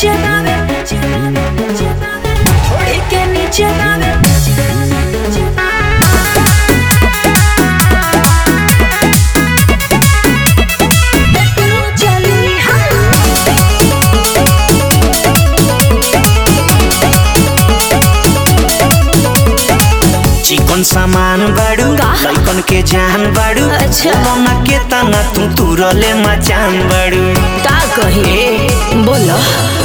नीचे बावे थोड़ी के नीचे बावे चली हाँ चिकन सामान बाड़ू का? लइकन के जान बाड़ू अच्छा। मना के तना तू तुरले मचान बाड़ू का कही बोलो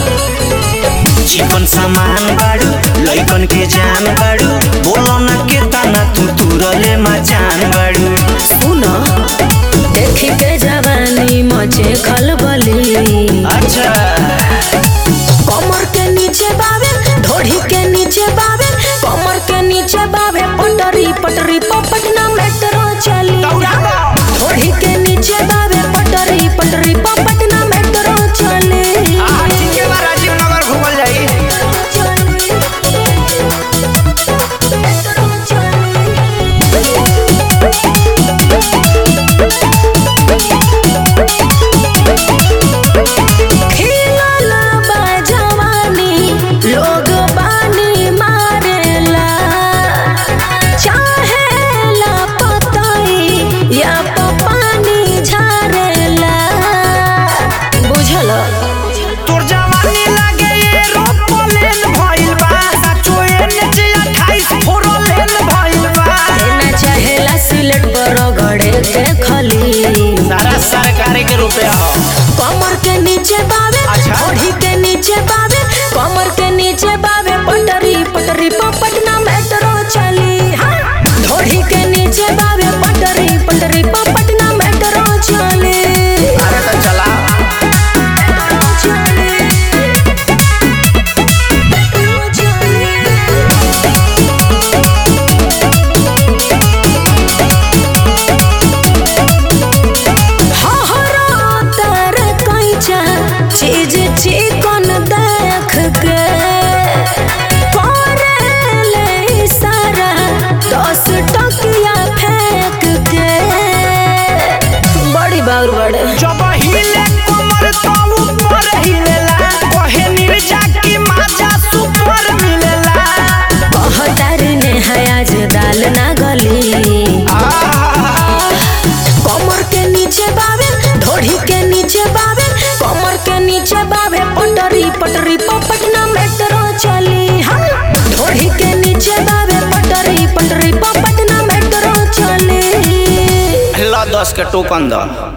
चिकन सामान बाड़ू लइकन के जान बाड़ू बोलो ना के तना तू तुरले मचान बाड़ू सुनो देखी के जवानी मचे खलबली अच्छा कमर के नीचे बावे ढोढ़ी के नीचे बावे कमर के नीचे बावे पटरी पटरी पर पटना मेट्रो चली ढोढ़ी के नीचे बावे पटरी पटरी पर पटना मेट्रो चली राजीव नगर घूमल जाई चली। मेट्रो चली। खिलल बा जवानी, लोग बानी मारेला। चाहेला पतई या पानी झारेला। बुझल तोर जवानी लागे ये रोपलेन भइल बा साचो एने जे 28 फोरलेन भइल बा ना चाहेला सिलेट पर गड़े के खली सारा सरकार के रुपया हो कमर के नीचे बावे अच्छा। ओढ़ी के नीचे बावे कमर के नीचे बावे पटरी पटरी पर पटना मेट्रो चली हाँ ढोढ़ी के नीचे बावे पटरी पटरी पर पटना मेट्रो चली अरे तो चला मेट्रो चली मेट्रो चली हहरा तर कैचा चीज चिकन देख के करेले इशारा दस टकिया फेंक के बड़ी बाउर बड़े जब हिले कमर तो ऊपर हिलेला कहे निर्जा की माजा सुपर मिलेला कहतर ने है आज दाल ना गली कमर के नीचे बावे ढोढ़ी के नीचे बावे कमर के नीचे बावे पटरी पटरी पर पटना मेट्रो चली हाँ ढोढ़ी के नीचे बावे पटरी पटरी पर पटना मेट्रो चली ला दस के टोकन दो